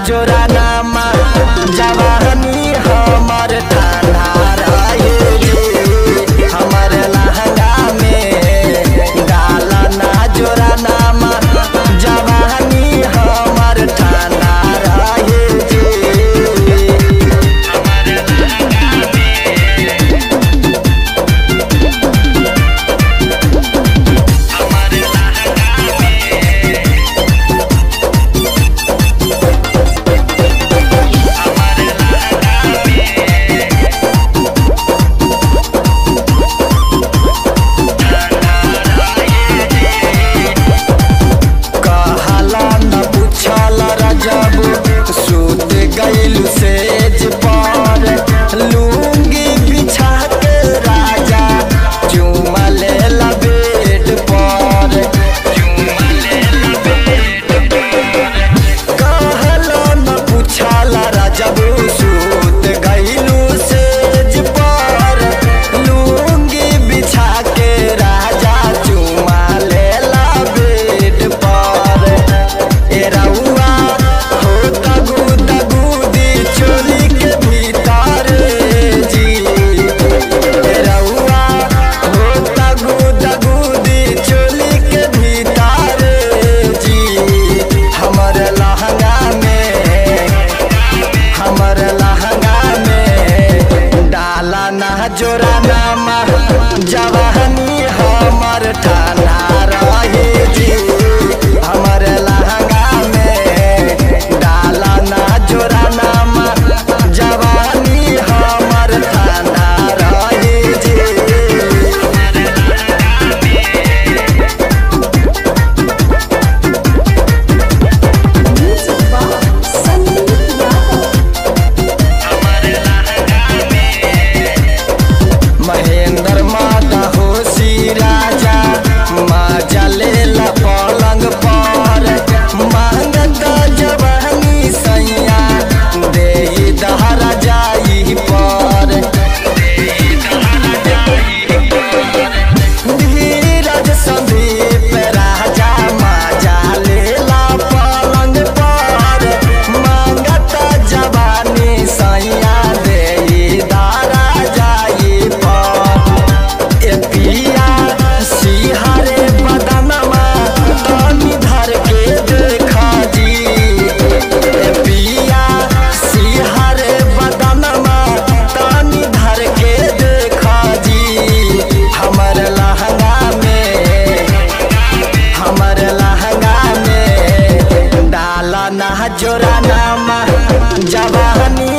जोरा नामा जवानी हमर ठाना रहे जी हमर लहंगा में डाला ना जोरा नामा जवानी हमर ठाना रहे जी कहला न पूछल रजब सूत गइल सेज पर लुंगी बिछा के राजा चुमा ले बेड पर कहला न पूछल रजब सूत गइल सेज पर लुंगी बिछा के राजा चुमा ले बेड पर ए रउआ हो तगु तगु दी चोली के भीतर जी ए रउआ हो तगु तगु दी चोली के भीतर जी हमर लहंगा में हमर लहंगा में डाला ना जोरा नामा जवानी हमर ठाना रहे जी हमर लहंगा में डाला ना जोरा नामा जवानी हमर ठाना रहे जी Music by Sandeep Yadav. Mahendra माता होशी राजा माजा लेला पलंग पर मांगत जवानी सैया दे दहरा जाई पर धीरज संदीप राजा माजा लेला पलंग पर मांगत जवानी सैया दे दारा जाई पर ए पिया सिहारे बदनमा तनी धर के देखा जी ए पिया सिहारे बदनमा तनी धर के देखा जी हमर लहंगा में हमर लहंगा में डाला ना जोरा नामा जवानी